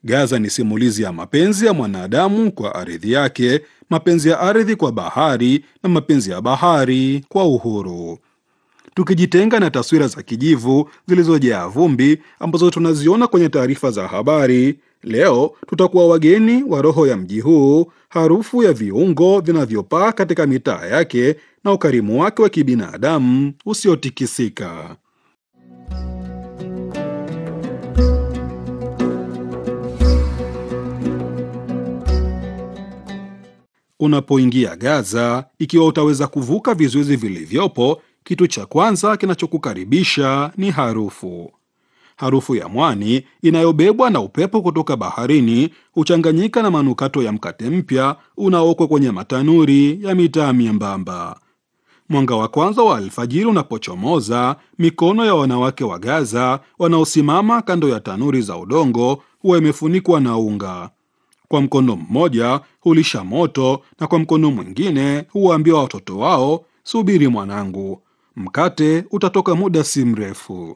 Gaza ni simulizi ya mapenzi ya mwanadamu kwa ardhi yake, mapenzi ya ardhi kwa bahari na mapenzi ya bahari kwa uhuru. Tukijitenga na taswira za kijivu zilizojaa vumbi ambazo tunaziona kwenye taarifa za habari, leo tutakuwa wageni wa roho ya mji huu, harufu ya viungo vinavyopaa katika mitaa yake na ukarimu wake wa kibinadamu usiotikisika. Unapoingia Gaza, ikiwa utaweza kuvuka vizuizi vilivyopo, kitu cha kwanza kinachokukaribisha ni harufu. Harufu ya mwani inayobebwa na upepo kutoka baharini huchanganyika na manukato ya mkate mpya unaokwa kwenye matanuri ya mitaa miembamba. Mwanga wa kwanza wa alfajiri unapochomoza, mikono ya wanawake wa Gaza wanaosimama kando ya tanuri za udongo huwa imefunikwa na unga. Kwa mkono mmoja hulisha moto na kwa mkono mwingine huwaambia watoto wao, subiri mwanangu, mkate utatoka muda si mrefu.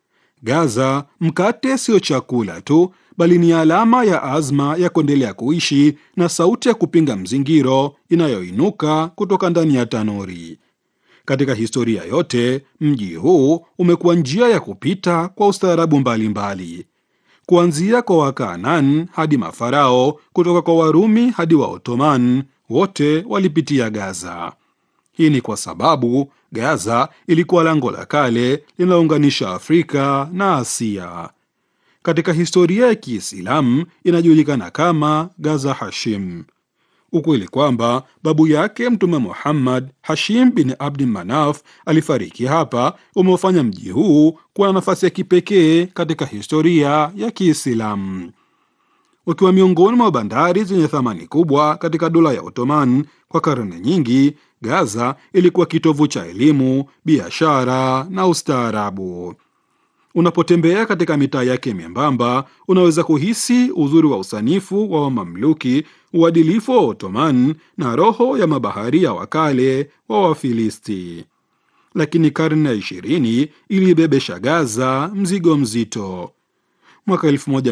Gaza, mkate sio chakula tu, bali ni alama ya azma ya kuendelea kuishi na sauti ya kupinga mzingiro inayoinuka kutoka ndani ya tanuri. Katika historia yote, mji huu umekuwa njia ya kupita kwa ustaarabu mbalimbali, kuanzia kwa Wakanaan hadi Mafarao, kutoka kwa Warumi hadi wa Ottoman, wote walipitia Gaza. Hii ni kwa sababu Gaza ilikuwa lango la kale linalounganisha Afrika na Asia. Katika historia ya Kiislamu inajulikana kama Gaza Hashim. Ukweli kwamba babu yake Mtume Muhammad Hashim bin Abdi Manaf alifariki hapa umeufanya mji huu kuwa na nafasi ya kipekee katika historia ya Kiislamu. Ukiwa miongoni mwa bandari zenye thamani kubwa katika dola ya Ottoman kwa karne nyingi, Gaza ilikuwa kitovu cha elimu, biashara na ustaarabu. Unapotembea katika mitaa yake membamba, unaweza kuhisi uzuri wa usanifu wa Wamamluki, uadilifu wa Ottoman na roho ya mabaharia wa kale wa Wafilisti. Lakini karne ya ishirini iliibebesha Gaza mzigo mzito. Mwaka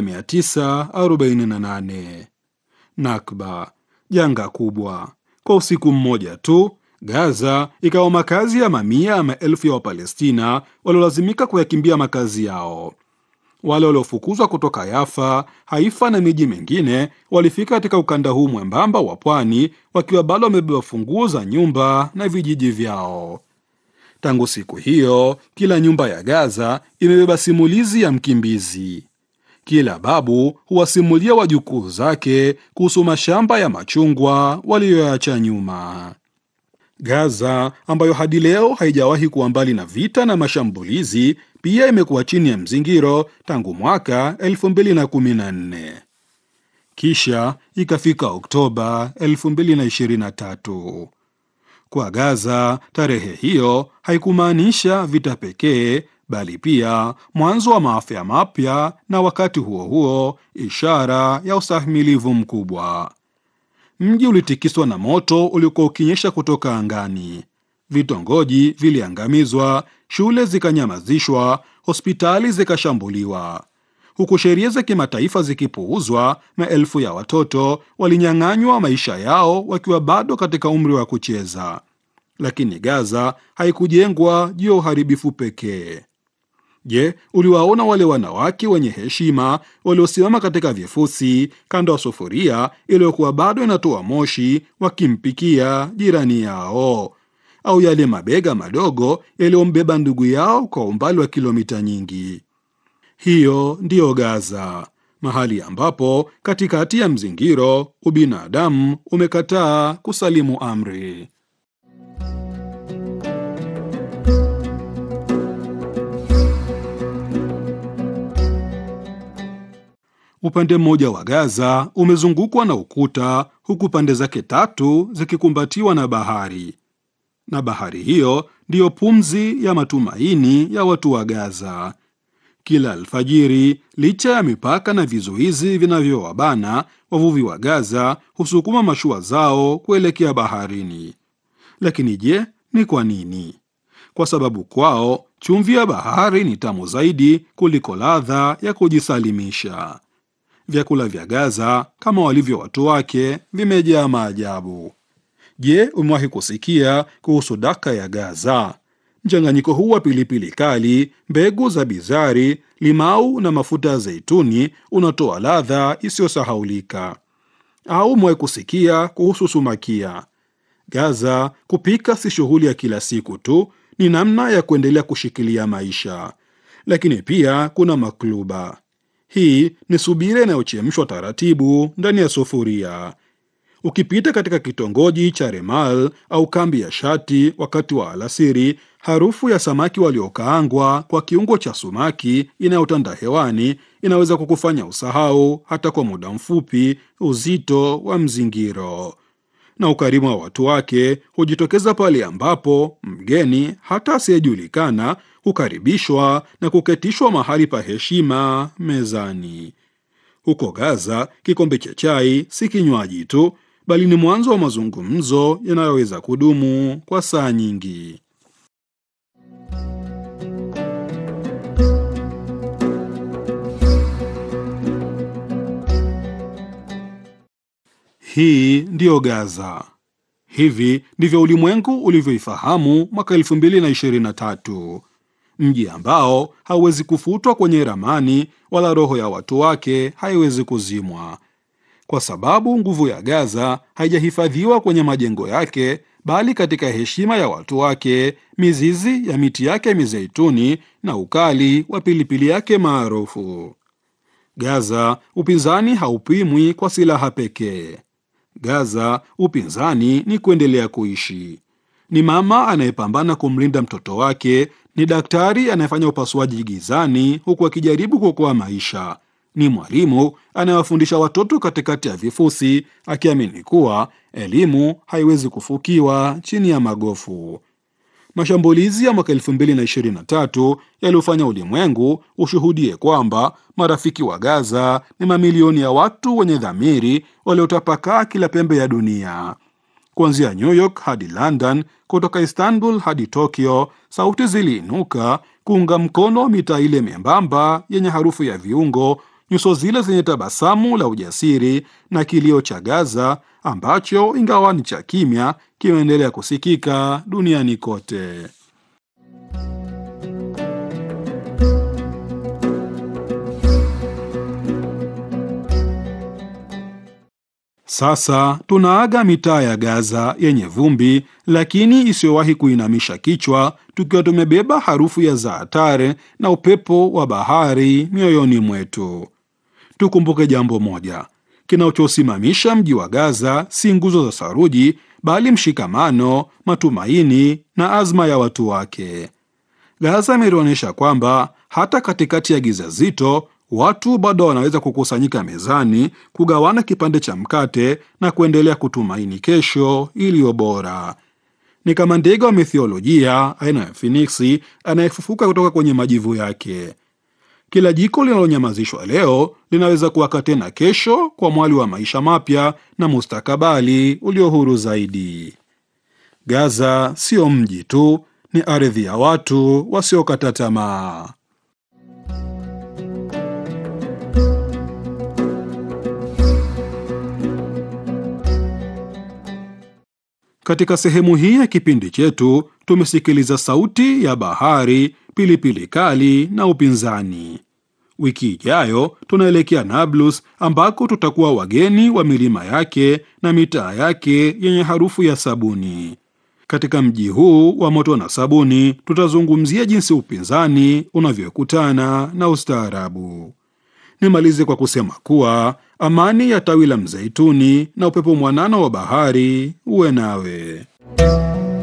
1948 Nakba, janga kubwa. Kwa usiku mmoja tu Gaza ikawa makazi ya mamia ya maelfu ya Wapalestina waliolazimika kuyakimbia makazi yao. Wale waliofukuzwa kutoka Yafa, Haifa na miji mingine walifika katika ukanda huu mwembamba wa pwani wakiwa bado wamebeba funguo za nyumba na vijiji vyao. Tangu siku hiyo, kila nyumba ya Gaza imebeba simulizi ya mkimbizi. Kila babu huwasimulia wajukuu zake kuhusu mashamba ya machungwa waliyoacha nyuma. Gaza ambayo hadi leo haijawahi kuwa mbali na vita na mashambulizi, pia imekuwa chini ya mzingiro tangu mwaka 2014. Kisha ikafika Oktoba 2023. Kwa Gaza, tarehe hiyo haikumaanisha vita pekee, bali pia mwanzo wa maafa mapya, na wakati huo huo ishara ya ustahimilivu mkubwa. Mji ulitikiswa na moto uliokuwa ukinyesha kutoka angani. Vitongoji viliangamizwa, shule zikanyamazishwa, hospitali zikashambuliwa. Huku sheria za kimataifa zikipuuzwa, maelfu ya watoto walinyang'anywa maisha yao wakiwa bado katika umri wa kucheza. Lakini Gaza haikujengwa juu ya uharibifu pekee. Je, uliwaona wale wanawake wenye heshima waliosimama katika vifusi kando ya sufuria iliyokuwa bado inatoa moshi wakimpikia jirani yao, au yale mabega madogo yaliyombeba ndugu yao kwa umbali wa kilomita nyingi? Hiyo ndiyo Gaza, mahali ambapo katikati ya mzingiro ubinadamu umekataa kusalimu amri. Upande mmoja wa Gaza umezungukwa na ukuta huku pande zake tatu zikikumbatiwa na bahari, na bahari hiyo ndiyo pumzi ya matumaini ya watu wa Gaza. Kila alfajiri, licha ya mipaka na vizuizi vinavyowabana, wavuvi wa Gaza husukuma mashua zao kuelekea baharini. Lakini je, ni kwa nini? Kwa sababu kwao chumvi ya bahari ni tamu zaidi kuliko ladha ya kujisalimisha. vyakula vya Gaza kama walivyo watu wake vimejaa maajabu. Je, umewahi kusikia kuhusu daka ya Gaza? Mchanganyiko huu wa pilipili kali, mbegu za bizari, limau na mafuta ya zeituni unatoa ladha isiyosahaulika. Au umewahi kusikia kuhusu sumakia? Gaza, kupika si shughuli ya kila siku tu, ni namna ya kuendelea kushikilia maisha. Lakini pia kuna makluba. Hii ni subira inayochemshwa taratibu ndani ya sufuria. Ukipita katika kitongoji cha Remal au kambi ya Shati wakati wa alasiri, harufu ya samaki waliokaangwa kwa kiungo cha sumaki inayotanda hewani inaweza kukufanya usahau hata kwa muda mfupi uzito wa mzingiro. Na ukarimu wa watu wake hujitokeza pale ambapo mgeni hata asiyejulikana hukaribishwa na kuketishwa mahali pa heshima mezani. Huko Gaza, kikombe cha chai si kinywaji tu, bali ni mwanzo wa mazungumzo yanayoweza kudumu kwa saa nyingi. Hii ndiyo Gaza. Hivi ndivyo ulimwengu ulivyoifahamu mwaka 2023, mji ambao hauwezi kufutwa kwenye ramani wala roho ya watu wake haiwezi kuzimwa, kwa sababu nguvu ya Gaza haijahifadhiwa kwenye majengo yake, bali katika heshima ya watu wake, mizizi ya miti yake ya mizeituni na ukali wa pilipili yake maarufu. Gaza, upinzani haupimwi kwa silaha pekee. Gaza, upinzani ni kuendelea kuishi. Ni mama anayepambana kumlinda mtoto wake, ni daktari anayefanya upasuaji gizani huku akijaribu kuokoa maisha, ni mwalimu anayewafundisha watoto katikati ya vifusi, akiamini kuwa elimu haiwezi kufukiwa chini ya magofu. Mashambulizi ya mwaka 2023 yaliyofanya ulimwengu ushuhudie kwamba marafiki wa Gaza ni mamilioni ya watu wenye dhamiri waliotapakaa kila pembe ya dunia. Kuanzia New York hadi London, kutoka Istanbul hadi Tokyo, sauti ziliinuka kuunga mkono mitaa ile membamba yenye harufu ya viungo, nyuso zile zenye tabasamu la ujasiri na kilio cha Gaza ambacho ingawa ni cha kimya kimeendelea kusikika duniani kote. Sasa tunaaga mitaa ya Gaza yenye vumbi lakini isiyowahi kuinamisha kichwa, tukiwa tumebeba harufu ya zaatare na upepo wa bahari mioyoni mwetu. Tukumbuke jambo moja: kinachosimamisha mji wa Gaza si nguzo za saruji, bali mshikamano, matumaini na azma ya watu wake. Gaza imeonyesha kwamba hata katikati ya giza zito watu bado wanaweza kukusanyika mezani, kugawana kipande cha mkate na kuendelea kutumaini kesho iliyo bora. Ni kama ndege wa mithiolojia aina ya finiksi anayefufuka kutoka kwenye majivu yake. Kila jiko linalonyamazishwa leo linaweza kuwaka tena kesho kwa mwali wa maisha mapya na mustakabali ulio huru zaidi. Gaza sio mji tu, ni ardhi ya watu wasiokata tamaa. Katika sehemu hii ya kipindi chetu tumesikiliza sauti ya bahari, pilipili kali na upinzani. Wiki ijayo tunaelekea Nablus ambako tutakuwa wageni wa milima yake na mitaa yake yenye harufu ya sabuni. Katika mji huu wa moto na sabuni, tutazungumzia jinsi upinzani unavyokutana na ustaarabu. Nimalize kwa kusema kuwa amani ya tawi la mzeituni na upepo mwanana wa bahari uwe nawe.